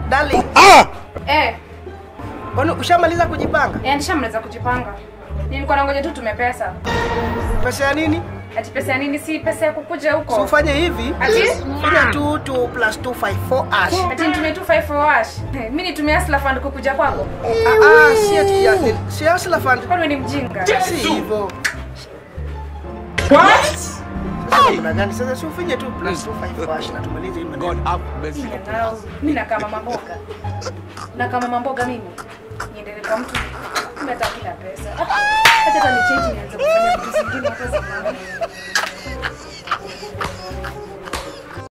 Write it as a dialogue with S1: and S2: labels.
S1: Darling,
S2: Eh,
S1: kwani ushamaliza kujipanga?
S2: eh nishamaliza kujipanga. Nilikuwa nangoja tu tume pesa.
S1: Pesa ya nini?
S2: Ati pesa ya nini? Si pesa ya kukuja
S1: So
S2: huko.
S1: ufanye hivi.
S2: Ati?
S1: Fanya 2 2 plus 2 5 4 ash.
S2: Ati nitumie 254 wash. Eh, Mimi nitumie Hustler Fund kukuja kwako.
S1: Ah ah, si ati ya si hustler fund.
S2: Kwani wewe ni mjinga?
S1: Si hivyo. Sasa kuna gani? Sasa si ufanye 2 plus 2 5 ash na tumalize hii maneno.
S3: God have mercy.
S2: Ninanao. Mimi nakaa mama mboga. Nakaa mama mboga mimi. Niendelee kwa mtu. Mimi hata kila pesa. Ah, Acha hata ni change nianze kufanya vitu zingine hata za maana.